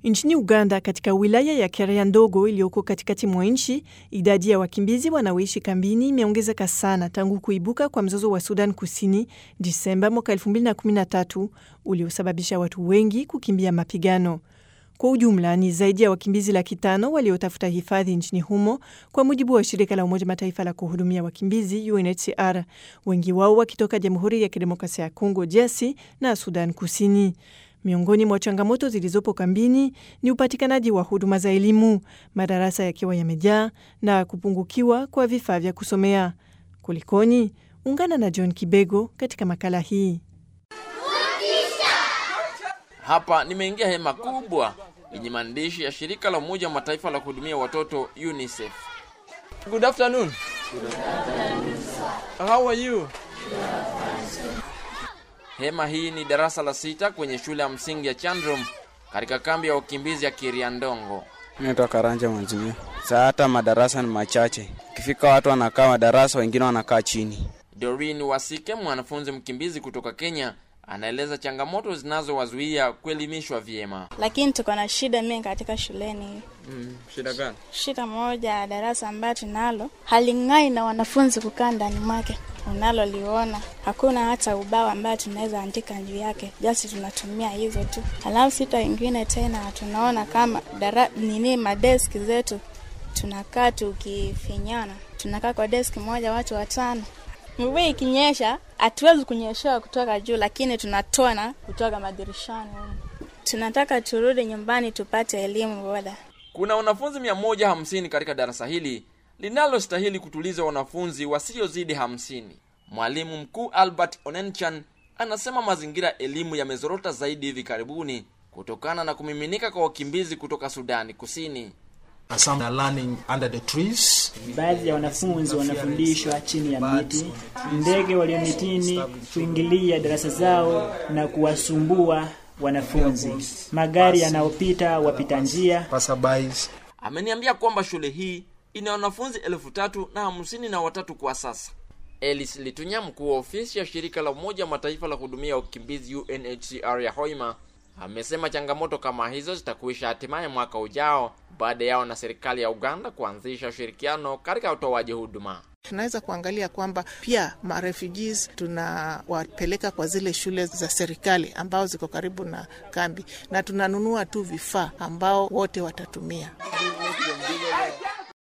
Nchini Uganda, katika wilaya ya Kerea ndogo iliyoko katikati mwa nchi, idadi ya wakimbizi wanaoishi kambini imeongezeka sana tangu kuibuka kwa mzozo wa Sudan Kusini Disemba mwaka 2013 uliosababisha watu wengi kukimbia mapigano. Kwa ujumla ni zaidi ya wakimbizi laki tano waliotafuta hifadhi nchini humo, kwa mujibu wa shirika la Umoja Mataifa la kuhudumia wakimbizi UNHCR, wengi wao wakitoka Jamhuri ya Kidemokrasia ya Kongo DRC na Sudan Kusini. Miongoni mwa changamoto zilizopo kambini ni upatikanaji wa huduma za elimu, madarasa yakiwa yamejaa na kupungukiwa kwa vifaa vya kusomea. Kulikoni? Ungana na John Kibego katika makala hii. Hapa nimeingia hema kubwa yenye maandishi ya shirika la Umoja wa Mataifa la kuhudumia watoto UNICEF. Good afternoon. How are you? Hema hii ni darasa la sita kwenye shule ya msingi ya Chandrum katika kambi ya wakimbizi ya Kiriandongo. Naitwa Karanja Mwanzimio. Saa hata madarasa ni machache, ikifika watu wanakaa madarasa, wengine wanakaa chini. Doreen Wasike, mwanafunzi mkimbizi kutoka Kenya, anaeleza changamoto zinazowazuia kuelimishwa vyema. lakini tuko na shida mingi katika shuleni. Mm, shida gani? Shida moja ya darasa ambayo tunalo haling'ai na wanafunzi kukaa ndani mwake, unaloliona hakuna hata ubao ambayo tunaweza andika juu yake, jasi tunatumia hizo tu. Halafu sita ingine tena tunaona kama dara, nini madeski zetu tunakaa tukifinyana, tunakaa kwa deski moja watu watano. Mvua ikinyesha hatuwezi kunyeshewa kutoka juu, lakini tunatona kutoka madirishani humu. Tunataka turudi nyumbani tupate elimu bora. Kuna wanafunzi 150 katika darasa hili linalostahili kutuliza wanafunzi wasiozidi hamsini. Mwalimu mkuu Albert Onenchan anasema mazingira ya elimu yamezorota zaidi hivi karibuni kutokana na kumiminika kwa wakimbizi kutoka Sudani Kusini. Some are learning under the trees. Baadhi ya wanafunzi wanafundishwa chini ya miti. Ndege walio mitini kuingilia darasa zao na kuwasumbua wanafunzi. Magari yanayopita wapita njia. Passerbys. Ameniambia kwamba shule hii ina wanafunzi elfu tatu na hamsini na watatu kwa sasa. Elis Litunya, mkuu wa ofisi ya shirika la Umoja wa Mataifa la kuhudumia wakimbizi UNHCR ya Hoima, amesema changamoto kama hizo zitakuisha hatimaye mwaka ujao baada yao na serikali ya Uganda kuanzisha ushirikiano katika utoaji huduma. Tunaweza kuangalia kwamba pia marefugees tunawapeleka kwa zile shule za serikali ambao ziko karibu na kambi, na tunanunua tu vifaa ambao wote watatumia.